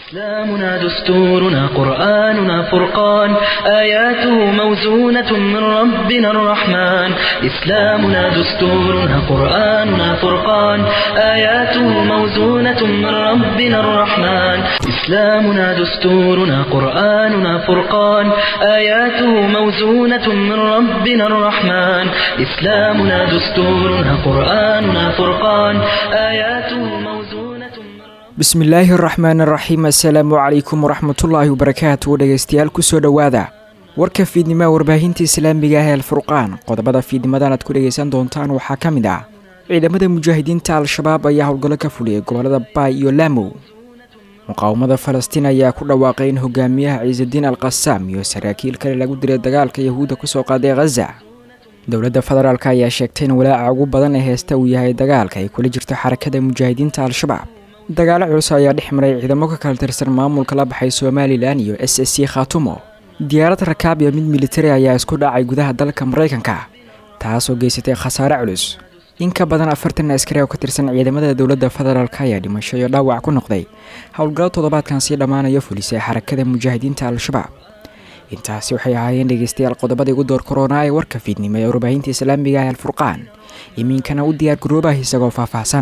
إسلامنا دستورنا قرآننا فرقان آياته موزونة من ربنا الرحمن إسلامنا دستورنا قرآننا فرقان آياته موزونة من ربنا الرحمن إسلامنا دستورنا قرآننا فرقان آياته موزونة من ربنا الرحمن إسلامنا دستورنا قرآننا فرقان آياته موزونة من bismillaahi araxmaan araxiim assalaamu calaykum waraxmatullaahi wabarakaatu dhegeystayaal kusoo dhowaada warka fiidnimaha warbaahinta islaamiga ah ee alfurqaan qodobada fiidnimadan aad ku dhegeysan doontaan waxaa ka mid ah ciidamada mujaahidiinta al-shabaab ayaa howlgallo ka fuliyay gobolada baay iyo laamow muqaawamada falastiin ayaa ku dhawaaqay in hogaamiyaha ciisadiin al qasaam iyo saraakiil kale lagu dilay dagaalka yahuudda kusoo qaaday khaza dowladda federaalk ayaa sheegtay in walaaca ugu badan ee heesta uu yahay dagaalka ay kula jirto xarakada mujaahidiinta al-shabaab dagaalo culus ayaa dhex maray ciidamo ka kala tirsan maamulka la baxay somalilan iyo s s c khaatumo diyaarad rakaab iyo mid militari ayaa isku dhacay gudaha dalka maraykanka taasoo geysatay khasaare culus in ka badan afartan askari oo ka tirsan ciidamada dowladda federaalk ayaa dhimasho iyo dhaawac ku noqday howlgallo toddobaadkan sii dhammaanaya fulisay xarakada mujaahidiinta al-shabaab intaasi waxay ahaayeen dhegeystayaal qodobadii ugu door koronaa ee warka fiidnimo ee warbaahinta islaamiga ah alfurqaan imiinkana u diyaar garoobah isagoo faahfaahsan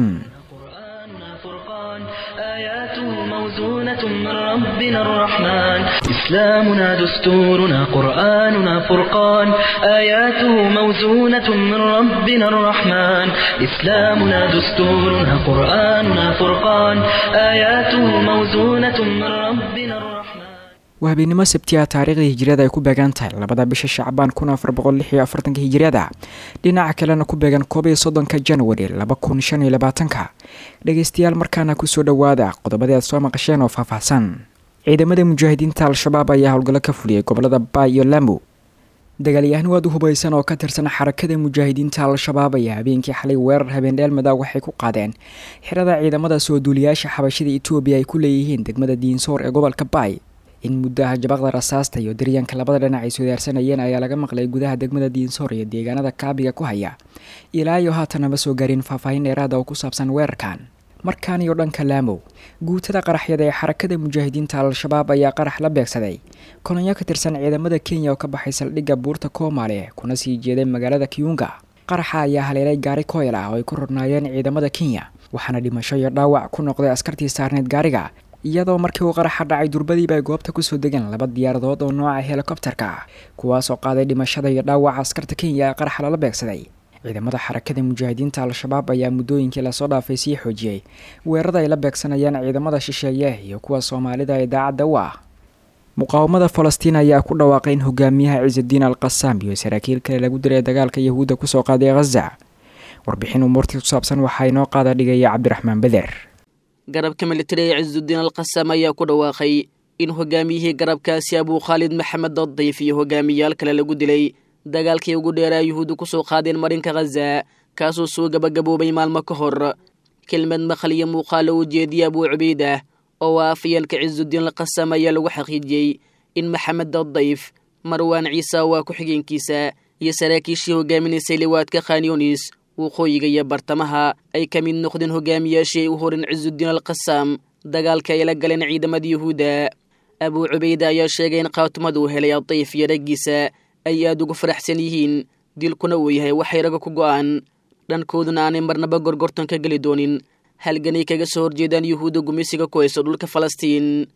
آياته موزونة من ربنا الرحمن إسلامنا دستورنا قرآننا فرقان آياته موزونة من ربنا الرحمن إسلامنا دستورنا قرآننا فرقان آياته موزونة من ربنا الرحمن waa habeenimo sabti ah taariikhda hijiriyada ay ku beegan tahay labada bisha shacbaan kun afar boqol lix iyo afartanka hijiriyada dhinaca kalena ku beegan koob iyo soddonka januari laba kun shan iyo labaatanka dhegeystayaal markaana kusoo dhowaada qodobadii aad soo maqasheen oo faahfaahsan ciidamada mujaahidiinta al-shabaab ayaa howlgallo ka fuliyay gobolada baay iyo laamow dagaalyahan waad u hubaysan oo ka tirsan xarakada mujaahidiinta al-shabaab ayaa habeenkii xalay weerar habeendheelmada waxay ku qaadeen xirada ciidamada soo duuliyaasha xabashida etoobiya ay ku leeyihiin degmada diinsoor ee gobolka baay in muddaha jabaqda rasaasta iyo daryanka labada dhinac ay soodaarsanayeen ayaa laga maqlay gudaha degmada diinsoor iyo deegaanada kaabiga ku haya ilaa iyo haatana ma soo gaarin faahfaahin dheeraada oo ku saabsan weerarkan markaan iyo dhanka laamow guutada qaraxyada ee xarakada mujaahidiinta al-shabaab ayaa qarax la beegsaday kolonyo ka tirsan ciidamada kenya oo ka baxay saldhigga buurta koomaale kuna sii jeeday magaalada kiyunga qaraxa ayaa haleelay gaari koyl ah oo ay ku rornaayeen ciidamada kenya waxaana dhimasho iyo dhaawac ku noqday askartii saarneyd gaariga iyadoo markii uu qaraxa dhacay durbadiiba ay goobta kusoo degeen laba diyaaradood oo nooca helikobterka ah kuwaasoo qaaday dhimashada iyo dhaawaca askarta kenya ee qaraxa lala beegsaday ciidamada xarakada mujaahidiinta al-shabaab ayaa muddooyinkii lasoo dhaafay sii xoojiyey weerarada ay la beegsanayaan ciidamada shisheeye iyo kuwa soomaalida ee daacadda u ah muqaawamada falastiin ayaa ku dhawaaqay in hogaamiyaha ciisadiin al qasaam iyo saraakiil kale lagu diray dagaalka yahuudda kusoo qaaday khaza warbixin umuurtii ku saabsan waxaa inoo qaada dhigaya cabdiraxmaan beder garabka militari ee ciisudiin al qasam ayaa ku dhawaaqay in hogaamiyihii garabkaasi abuu khaalid maxamed dadayf iyo hogaamiyaal kale lagu dilay dagaalkii ugu dheeraa yuhuudda kusoo qaadeen marinka khaza kaasoo soo gabagaboobay maalmo ka hor kelmad maqal iyo muuqaalo u jeediyey abuu cubaydah oo ah afayeenka ciisudiin al qasam ayaa lagu xaqiijiyey in maxamed dadayf marwaan ciise waa ku-xigeenkiisa iyo saraakiishii hogaaminaysay liwaadka khanyonis waqooyiga iyo bartamaha ay ka mid noqdeen hogaamiyaashii ay u horin ciisudiin al qasaam dagaalka ay la galeen ciidamada yuhuudda abuu cubayda ayaa sheegay in khaatumada uu helay adayf iyo raggiisa ay aada ugu faraxsan yihiin dilkuna uu yahay waxay raga ku go'aan dhankooduna aanay marnaba gorgortan ka geli doonin halganay kaga soo horjeedaan yuhuudda gumeysiga ku hayso dhulka falastiin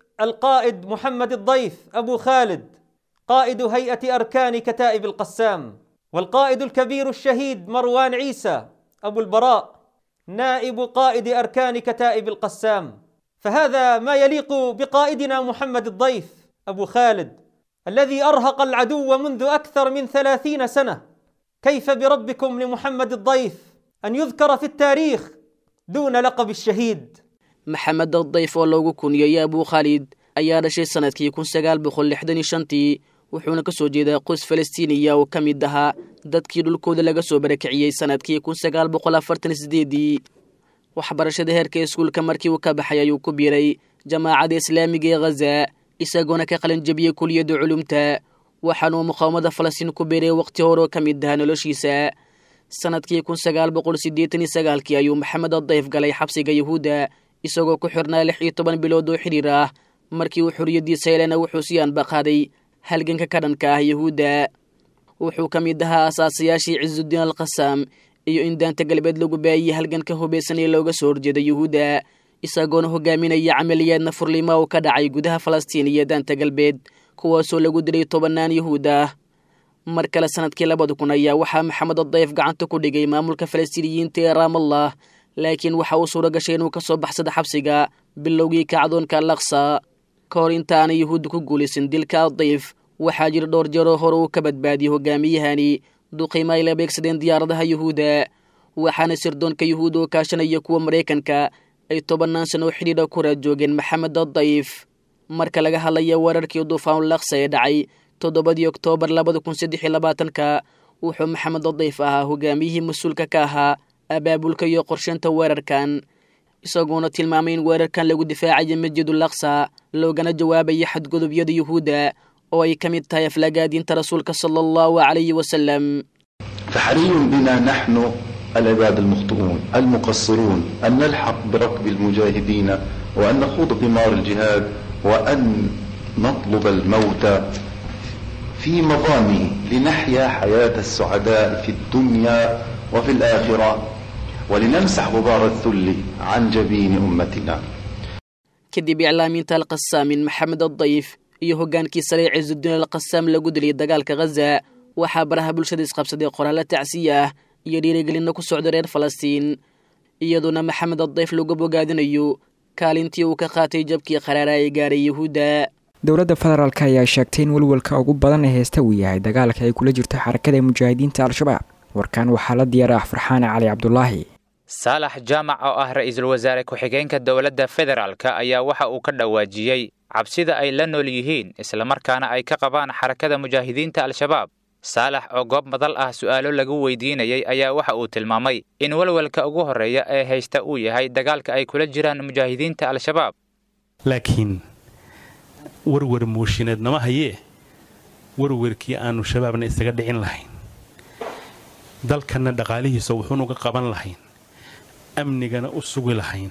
القائد محمد الضيف أبو خالد قائد هيئة أركان كتائب القسام والقائد الكبير الشهيد مروان عيسى أبو البراء نائب قائد أركان كتائب القسام فهذا ما يليق بقائدنا محمد الضيف أبو خالد الذي أرهق العدو منذ أكثر من ثلاثين سنة كيف بربكم لمحمد الضيف أن يذكر في التاريخ دون لقب الشهيد maxamed dadayf oo loogu kuniyey abuu khaalid ayaa dhashay sanadkii kun sagaal boqol lixdan iyo shantii wuxuuna ka soo jeedaa qoys falastiiniya oo ka mid ahaa dadkii dhulkooda laga soo barakiciyey sanadkii kun sagaal boqol afartan iyo sideedii waxbarashada heerka iskuulka markii uu ka baxay ayuu ku biiray jamaacadda islaamiga ee khaza isagoona ka qalin jabiyey kuliyadda culumta waxaanuu muqaawamada falastiin ku biiray waqti hore oo ka mid ahaa noloshiisa sanadkii kun sagaal boqol siddeetan iyo sagaalkii ayuu maxamed adayf galay xabsiga yahuudda isagoo ku xirnaa lix iyo toban bilood oo xidhiir ah markii uu xorriyaddiisa helena wuxuu sii anbaqaaday halganka ka dhanka ah yuhuudda wuxuu ka mid ahaa asaasayaashii cisudiin alkhasaam iyo in daanta galbeed lagu baayiyey halganka hubaysan ee looga soo horjeeda yuhuudda isagoona hogaaminaya camaliyaadna furlima uu ka dhacay gudaha falastiin iyo daanta galbeed kuwaasoo lagu dilay tobannaan yuhuud ah mar kale sanadkii labada kun ayaa waxaa maxamed adayf gacanta ku dhigay maamulka falastiiniyiinta ee raamallah laakiin waxa uu suuro gashay inuu ka soo baxsada xabsiga bilowgii kacdoonka alaqsa ka hor inta aanay yuhuudda ku guulaysan dilka adayf waxaa jira dhowr jeeroo hore uu ka badbaadiyey hogaamiyahani duqiima ay la beegsadeen diyaaradaha yuhuudda waxaana sirdoonka yuhuud oo kaashanaya kuwa maraykanka ay tobannaan sano oo xidhiidha ku raadjoogeen maxamed adayf marka laga hadlaya weerarkii duufaan laksa ee dhacay toddobadii oktoobar labada kun saddex iyo labaatanka wuxuu maxamed adayf ahaa hogaamiyihii mas-uulka ka ahaa abaabulka iyo qorsheynta weerarkan isagoona tilmaamay in weerarkan lagu difaacayo masjidul laksa loogana jawaabayo xadgudubyada yuhuudda oo ay ka mid tahay aflagaadiinta rasuulka sala allahu calayhi wasalam فحري بنا نحن العباد المخطئون المقصرون أن نلحق بركب المجاهدين وأن نخوض قمار الجهاد وأن نطلب الموت في مظانه لنحيا حياة السعداء في الدنيا وفي الآخرة ولنمسح غبار الذل عن جبين أمتنا kadib iclaamiinta alqasaamin maxamed adayf iyo hoggaankii sare cisudiin alqasaam lagu dilay dagaalka khaza waxaa baraha bulshada isqabsaday qoraallo tacsiya ah iyo dhiirigelinna ku socda reer falastiin iyadoona maxamed adayf lagu bogaadinayo kaalintii uu ka qaatay jabkii qaraara ay gaaray yuhuudda dowladda federaalk ayaa sheegtay in welwelka ugu badan ee heesta uu yahay dagaalka ay kula jirto xarakada mujaahidiinta al-shabaab warkan waxaa la diyaara ah farxaane cali cabdulaahi saalax jaamac oo ah ra-iisul wasaare ku-xigeenka dowladda federaalk ayaa waxa uu ka dhawaajiyey cabsida ay la nool yihiin islamarkaana ay ka qabaan xarakada mujaahidiinta al-shabaab saalax oo goob madal ah su'aalo lagu weydiinayay ayaa waxa uu tilmaamay in welwelka ugu horreeya ee haysta uu yahay dagaalka ay kula jiraan mujaahidiinta al-shabaab laakiin warwar muushineed nama hayee warwarkii aannu shabaabna isaga dhicin lahayn dalkanna dhaqaalihiisa wuxuunuga qaban lahayn amnigana u sugi lahayn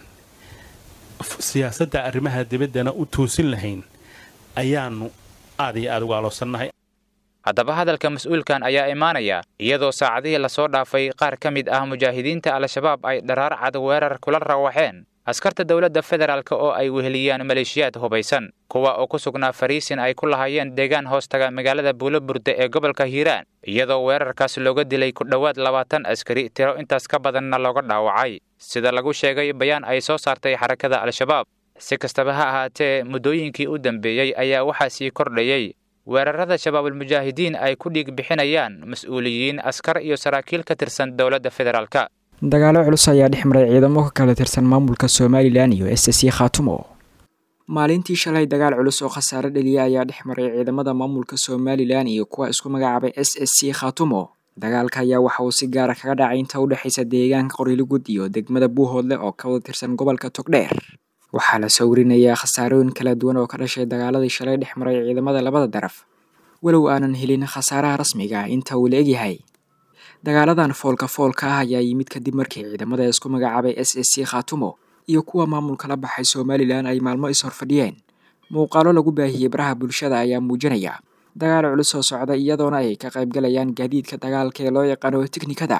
siyaasadda arrimaha dibaddana u toosin lahayn ayaannu aad iyo aad uga aloosannahay haddaba hadalka mas-uulkan ayaa imaanaya iyadoo saacadihii lasoo dhaafay qaar ka mid ah mujaahidiinta al-shabaab ay dharaar cad weerar kula rawaxeen askarta dowladda federaalk oo ay weheliyaan maleeshiyaad hubaysan kuwa oo ku sugnaa fariisin ay ku lahaayeen deegaan hoostaga magaalada buuloburde ee gobolka hiiraan iyadoo weerarkaas looga dilay ku dhowaad labaatan askari tiro intaas ka badanna looga dhaawacay sida lagu sheegay bayaan ay soo saartay xarakada al-shabaab si kastaba ha ahaatee muddooyinkii u dambeeyey ayaa waxaa sii kordhayey weerarada shabaabulmujaahidiin ay ku dhiig bixinayaan mas-uuliyiin askar iyo saraakiil ka tirsan dowladda federaalk dagaalo culus ayaa dhex maray ciidamo ka kala tirsan maamulka somalilan iyo s c khaatumo maalintii shalay dagaal culus oo khasaare dheliya ayaa dhex maray ciidamada maamulka somalilan iyo kuwa isku magacaabay s s c khaatumo dagaalka ayaa waxa uu si gaara kaga dhacay inta u dhexaysa deegaanka qorilugud iyo degmada buuhoodle oo ka wada tirsan gobolka togdheer waxaa la soo warinayaa khasaarooyin kala duwan oo ka dhashay dagaaladii shalay dhex maray ciidamada labada daraf walow aanan helin khasaaraha rasmiga inta uu la egyahay dagaaladan foolka foolka ah ayaa yimid kadib markii ciidamada isku magacaabay s s c khaatumo iyo kuwa maamulka la baxay somalilan ay maalmo is-horfadhiyeen muuqaalo lagu baahiyey baraha bulshada ayaa muujinaya dagaal culus oo socda iyadoona ay ka qaybgalayaan gaadiidka dagaalka ee loo yaqaano tiknikada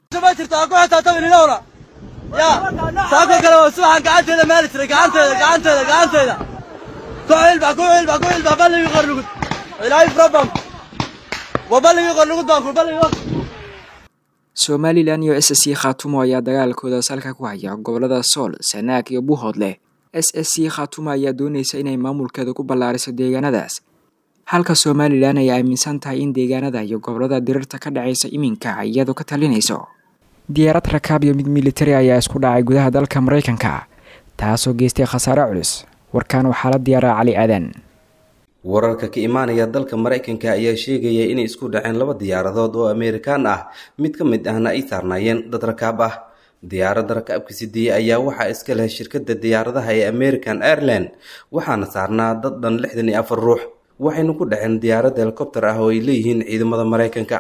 saako kale waa subaxan gacanteeda maali jiray gacanteeda gacanteeda gacanteeda ku cilbax ku cilbax ku cilbax balligii qorlugud ilaahay probam waa balligii qorlugud baan ku balligii somalilan iyo s c khaatumo ayaa dagaalkooda salka ku haya gobolada sool sanaag iyo buuhoodle s s c khaatumo ayaa doonaysa inay maamulkeeda ku ballaariso deegaanadaas halka somalilan ay aaminsan tahay in deegaanada iyo gobolada dirirta ka dhacaysa iminka iyadu ka talinayso diyaarad rakaab iyo mid militari ayaa isku dhacay gudaha dalka maraykanka taasoo geystay khasaare culus warkan waxaa la diyaaraa cali aadan wararka ka imaanaya dalka maraykanka ayaa sheegaya inay isku dhaceen laba diyaaradood oo ameerikaan ah mid ka mid ahna ay saarnaayeen dad rakaab ah diyaaradda rakaabka sideeye ayaa waxaa iska leh shirkadda diyaaradaha ee american airline waxaana saarnaa dad dhan lixdan iyo afar ruux waxayna ku dhaceen diyaarad helikobter ah oo ay leeyihiin ciidamada maraykanka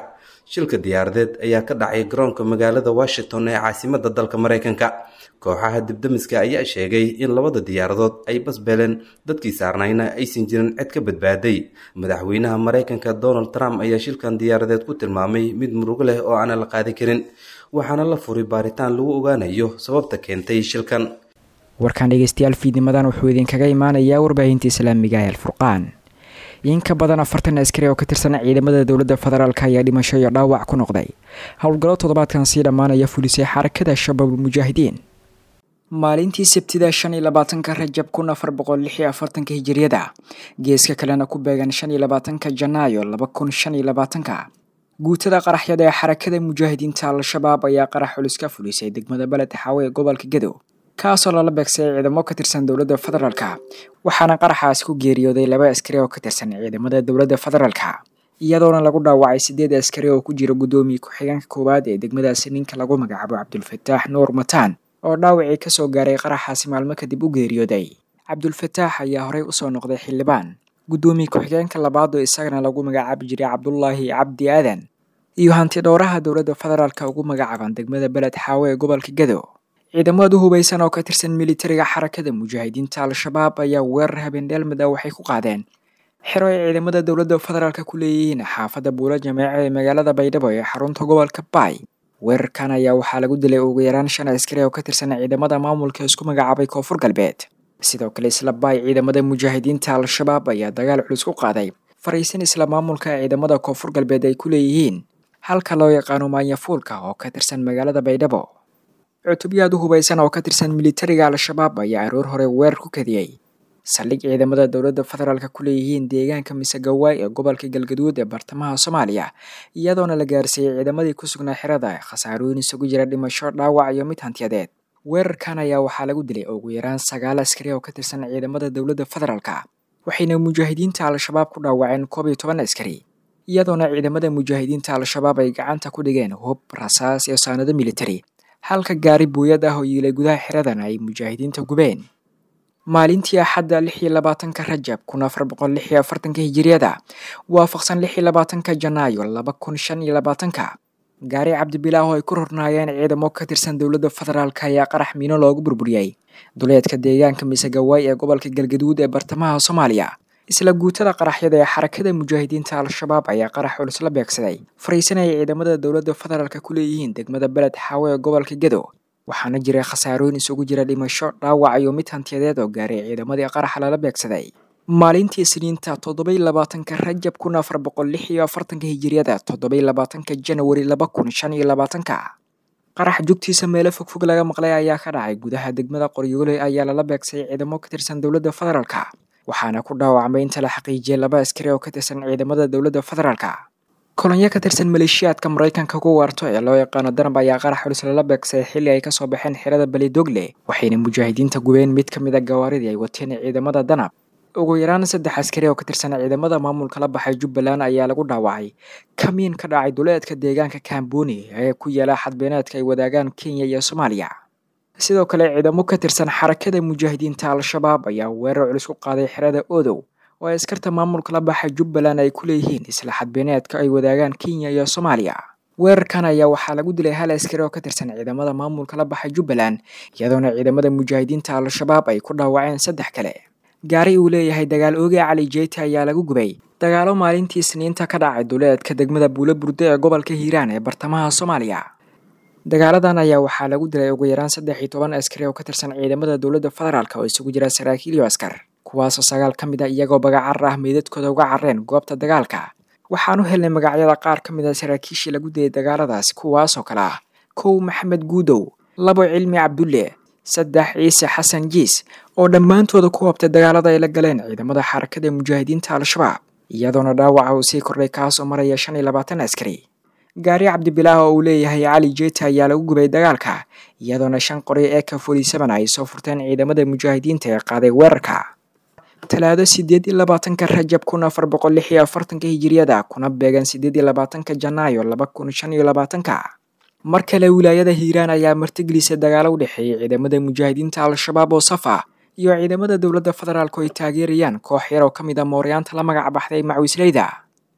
shilka diyaaradeed ayaa ka dhacay garoonka magaalada washington ee caasimada dalka maraykanka kooxaha dibdamiska ayaa sheegay in labada diyaaradood ay basbeleen dadkii saarnayna aysan jirin cid ka badbaaday madaxweynaha maraykanka donald trump ayaa shilkan diyaaradeed ku tilmaamay mid murugo leh oo aanan la qaadi karin waxaana la furay baaritaan lagu ogaanayo sababta keentay shilkan warkaan dhegeystayaal fiidnimadan wuxuu idinkaga imaanayaa warbaahinta islaamiga ee alfurqaan in ka badan afartan askari oo ka tirsan ciidamada dowladda federaalk ayaa dhimasho iyo dhaawac ku noqday howlgallo toddobaadkan sii dhammaanaya fulisay xarakada shabaabul mujaahidiin maalintii sabtida shan iyo labaatanka rajab kun afar boqol lix iyo afartanka hijiriyada geeska kalena ku beegan shan iyo labaatanka janaayo laba kun shan iyo labaatanka guutada qaraxyada ee xarakada mujaahidiinta al-shabaab ayaa qarax culus ka fulisay degmada beled xaawe ee gobolka gadow kaasoo lala beegsay ciidamo ka tirsan dowladda federaalka waxaana qaraxaas ku geeriyooday laba askari oo ka tirsan ciidamada dowladda federaalka iyadoona lagu dhaawacay sideed askari oo ku jira guddoomiye ku-xigeenka koowaad ee degmadaasi ninka lagu magacaabo cabdulfataax nuur mataan oo dhaawacii kasoo gaaray qaraxaasi maalmo kadib u geeriyooday cabdulfataax ayaa horey usoo noqday xildhibaan guddoomiye ku-xigeenka labaad oo isagana lagu magacaabi jiray cabdulaahi cabdi aadan iyo hanti dhowraha dowladda federaalka ugu magacaaban degmada beled xaawe ee gobolka gadow ciidamadu hubaysan oo ka tirsan militariga xarakada mujaahidiinta al-shabaab ayaa weerar habeendheelmid ah waxay ku qaadeen xero ay ciidamada dowladda federaalka ku leeyihiin xaafadda buula jameeco ee magaalada baydhabo ee xarunta gobolka baay weerarkan ayaa waxaa lagu dilay ugu yaraan shan askari oo ka tirsan ciidamada maamulka isku magacaabay koonfur galbeed sidoo kale isla baay ciidamada mujaahidiinta al-shabaab ayaa dagaal culus ku qaaday fariisin isla maamulka ciidamada koonfur galbeed ay ku leeyihiin halka loo yaqaano maanyafuulka oo ka tirsan magaalada baydhabo cutubyaad u hubaysan oo ka tirsan militariga al-shabaab ayaa aroor hore weerar ku kadiyey saldhig ciidamada dowladda federaalka ku leeyihiin deegaanka misegawaay ee gobolka galgaduud ee bartamaha soomaaliya iyadoona la gaarsiiyey ciidamadii ku sugnaa xerada khasaarooyin isugu jira dhimasho dhaawac iyo mid hantiyadeed weerarkan ayaa waxaa lagu dilay ugu yaraan sagaal askari oo ka tirsan ciidamada dowladda federaalka waxayna mujaahidiinta al-shabaab ku dhaawaceen koob iyo toban askari iyadoona ciidamada mujaahidiinta al-shabaab ay gacanta ku dhigeen hub rasaas iyo saanado militari halka gaari buuyad ah oo yiilay gudaha xeradan ay mujaahidiinta gubeen maalintii axadda lix iyo labaatanka rajab kun afar boqol lix iyo afartanka hijiriyada waafaqsan lix iyo labaatanka janaayo laba kun shan iyo labaatanka gaari cabdibilaah oo ay ku rornaayeen ciidamo ka tirsan dowladda federaalk ayaa qarax miino loogu burburiyey duleedka deegaanka misegawaay ee gobolka galgaduud ee bartamaha soomaaliya isla guutada qaraxyada ee xarakada mujaahidiinta al-shabaab ayaa qarax culus la beegsaday fariisanaya ciidamada dowladda federaalka ku leeyihiin degmada beled xaawe ee gobolka gadow waxaana jiray khasaarooyin isugu jira dhimasho dhaawac iyo mid hantiyadeed oo gaaray ciidamadii qaraxa lala beegsaday maalintii isniinta toddobaiy labaatanka rajab kun afar boqol lix iyo afartanka hijiriyada toddobaiy labaatanka janawari laba kun shan iyo labaatanka qarax jugtiisa meelo fogfog laga maqlay ayaa ka dhacay gudaha degmada qoryoole ayaa lala beegsay ciidamo ka tirsan dowladda federaalka waxaana ku dhaawacmay inta la xaqiijiyay laba askari oo ka tirsan ciidamada dowladda federaalka kolonyo ka tirsan maleeshiyaadka maraykanka ku waarto ee loo yaqaano danab ayaa qarax culus lala beegsay xilli ay kasoo baxeen xerada belidogle waxayna mujaahidiinta gubeen mid ka mid a gawaaridii ay wateen ciidamada danab ugu yaraan saddex askari oo ka tirsan ciidamada maamulka la baxay jubbaland ayaa lagu dhaawacay kamiin ka dhacay duleedka deegaanka kamboni ee ku yaala xadbeeneedka ay wadaagaan kenya iyo soomaaliya sidoo kale ciidamo ka tirsan xarakada mujaahidiinta al-shabaab ayaa weerar culus ku qaaday xerada odow oo ay askarta maamulka la baxay jubbaland ay ku leeyihiin isla xadbeeneedka ay wadaagaan kenya iyo soomaaliya weerarkan ayaa waxaa lagu dilay hal askari oo ka tirsan ciidamada maamulka la baxay jubbaland iyadoona ciidamada mujaahidiinta al-shabaab ay ku dhaawaceen saddex kale gaari uu leeyahay dagaal ooge cali jeyti ayaa lagu gubay dagaalo maalintii isniinta ka dhacay duleedka degmada buulo burde ee gobolka hiiraan ee bartamaha soomaaliya dagaaladan ayaa waxaa lagu dilay ugu yaraan saddex iyo toban askari oo ka tirsan ciidamada dowladda federaalk oo isugu jira saraakiil iyo askar kuwaasoo sagaal ka mid a iyagoo bagacarar ah meydadkooda uga carreen goobta dagaalka waxaan u helnay magacyada qaar ka mid a saraakiishii lagu dilay dagaaladaasi kuwaasoo kale ah kow maxamed guudow labo cilmi cabdulle saddex ciise xasan jiis oo dhammaantooda ku hobtay dagaalada ay la galeen ciidamada xarakada mujaahidiinta al-shabaab iyadoona dhaawaca uu sii kordhay kaasoo maraya shan iyo labaatan askari gaari cabdibilaah oo uu leeyahay cali jeeta ayaa lagu gubay dagaalka iyadoona shan qori ee ka forty seven ay soo furteen ciidamada mujaahidiinta ee qaaday weerarka talaado sideed iyo labaatanka rajab kun afar boqol lix iyo afartanka hijiriyada kuna beegan sideed iyo labaatanka janaayo laba kun shan iyo labaatanka mar kale wilaayada hiiraan ayaa martigelisay dagaalo u dhexeeyay ciidamada mujaahidiinta al-shabaab oo safa iyo ciidamada dowladda federaalk oo ay taageerayaan koox yar oo ka mid a mooryaanta la magac baxday macwisleyda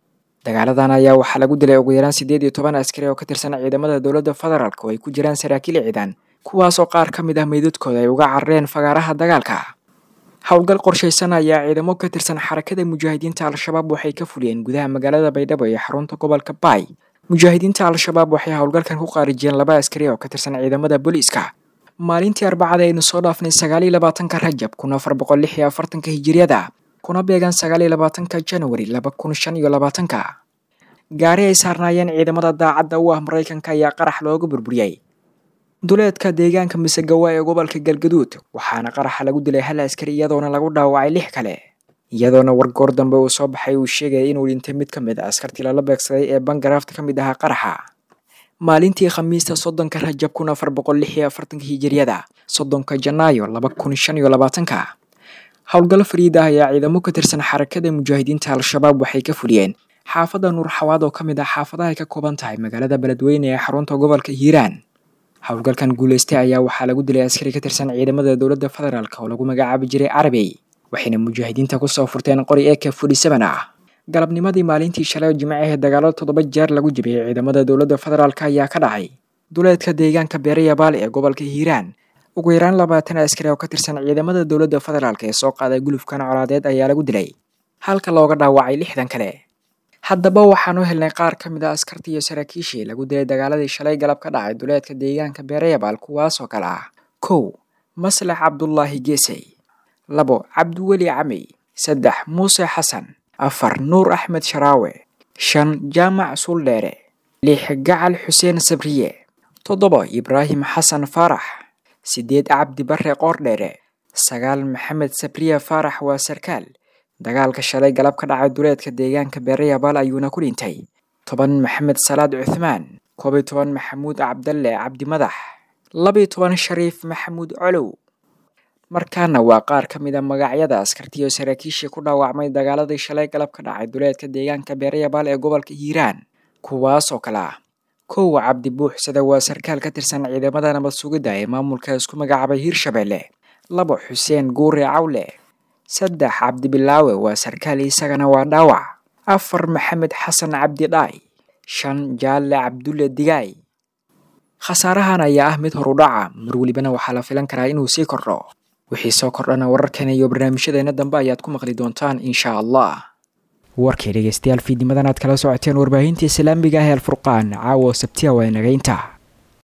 dagaaladan ayaa waxaa lagu dilay ugu yaraan siddeed iyo toban askari oo ka tirsan ciidamada dowladda federaalk oo ay ku jiraan saraakiil ciidan kuwaasoo qaar ka mid ah meydadkooda ay uga carareen fagaaraha dagaalka howlgal qorshaysan ayaa ciidamo ka tirsan xarakada mujaahidiinta al-shabaab waxay ka fuliyeen gudaha magaalada baydhabo ee xarunta gobolka baay mujaahidiinta al-shabaab waxay howlgalkan ku qaarijiyeen laba askari oo ka tirsan ciidamada booliiska maalintii arbacada aynu soo dhaafnay sagaaliyo labaatanka rajab kun afar boqol lix iyo afartanka hijiriyada kuna beegan sagaaliyo labaatanka janwari laba kun shan iyo labaatanka gaari ay saarnaayeen ciidamada daacadda u ah maraykanka ayaa qarax looga burburiyey duleedka deegaanka misegawa ee gobolka galgaduud waxaana qaraxa lagu dilay hal askari iyadoona lagu dhaawacay lix kale iyadoona wargoor dambe uu soo baxay uu sheegaya inuu dhintay mid ka mid a askartii lala beegsaday ee bangaraafta ka mid ahaa qaraxa maalintii khamiista soddonka rajab kun afar boqol lix iyo afartanka hijiriyada soddonka janaayo laba kun shan iyo labaatanka howlgallo fariid ah ayaa ciidamo ka tirsan xarakada mujaahidiinta al-shabaab waxay ka fuliyeen xaafadda nuur xawaad oo ka mid ah xaafadaha ay ka kooban tahay magaalada beledweyne ee xarunta gobolka hiiraan howlgalkan guuleystay ayaa waxaa lagu dilay askari ka tirsan ciidamada dowladda federaalk oo lagu magacaabi jiray carabey waxayna mujaahidiinta kusoo furteen qori eka fudhi seven ah galabnimadii maalintii shalay oo jimcahe dagaalo toddoba jeer lagu jibiyey ciidamada dowladda federaalk ayaa ka dhacay duleedka deegaanka beerayabaal ee gobolka hiiraan ugu yaraan labaatan askari oo ka tirsan ciidamada dowladda federaalk ee soo qaaday gulufkan colaadeed ayaa lagu dilay halka looga dhaawacay lixdan kale haddaba waxaan u helnay qaar ka mid a askartii iyo saraakiishii lagu dilay dagaaladii shalay galab ka dhacay duleedka deegaanka beerayabaal kuwaasoo kale ah kow maslax cabdulaahi geesey labo cabdiweli camey saddex muuse xasan afar nuur axmed sharaawe shan jaamac suuldheere lix gacal xuseen sabriye toddoba ibraahim xasan faarax siddeed cabdi bare qoordheere sagaal maxamed sabriye faarax waa sarkaal dagaalka shalay galab ka dhacay duleedka deegaanka beerayabaal ayuuna ku dhintay toban maxamed salaad cuthmaan koob iyo toban maxamuud cabdalle cabdi madax labiyo toban shariif maxamuud colow markaana waa qaar ka mid a magacyada askartiiyo saraakiishii ku dhaawacmay dagaaladii shalay galab ka dhacay duleedka deegaanka beerayabaal ee gobolka hiiraan kuwaas oo kale ah kow cabdi buuxsada waa sarkaal ka tirsan ciidamada nabad sugidda ee maamulka isku magacaabay hiirshabeelle labo xuseen guure cawle saddex cabdibilaawe waa sarkaal isagana waa dhaawac afar maxamed xasan cabdi dhaay shan jaalle cabdulle digaay khasaarahan ayaa ah mid horudhaca mar welibana waxaa la filan karaa inuu sii kordho wixii soo kordhana wararkeena iyo barnaamijyadeena dambe ayaad ku maqli doontaan insha allah warkii dhegeystayaal fiidnimadan aad kala socoteen warbaahinta islaamiga ah ee alfurqaan caawa sabtiya waa inagaynta